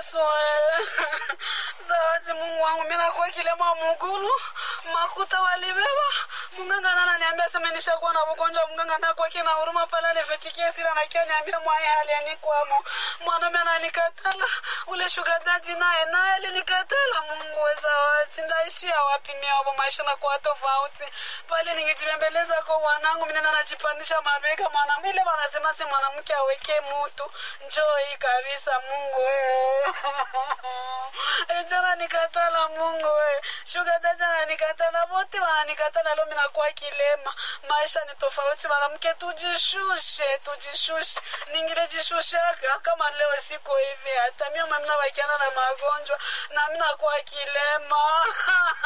Yesu zawadi Mungu wangu, mimi nakuwa kilema mugulu makuta walibeba munganga nana niambia sema nishakuwa na ugonjwa munganga nakuwa kina huruma pale nifetikie sila na kia niambia mwaye hali anikwamo mwanaume ananikatala ule shuga dadi naye naye alinikatala Mungu we zawadi ndaishia wapi mia hapo maisha na kuwa tofauti pale ningijibembeleza kwa wanangu mimi najipandisha mabega mwanamke ile wanasema si mwanamke aweke mutu njoo hii kabisa Mungu wewe jana nikatala Mungu wewe shuga dada ananikatala wote wananikatala leo mimi nakuwa kilema maisha ni tofauti mwanamke tujishushe tujishushe ningile jishushe kama leo siku hivi hata mimi mimi nabakiana na magonjwa na mimi nakuwa kilema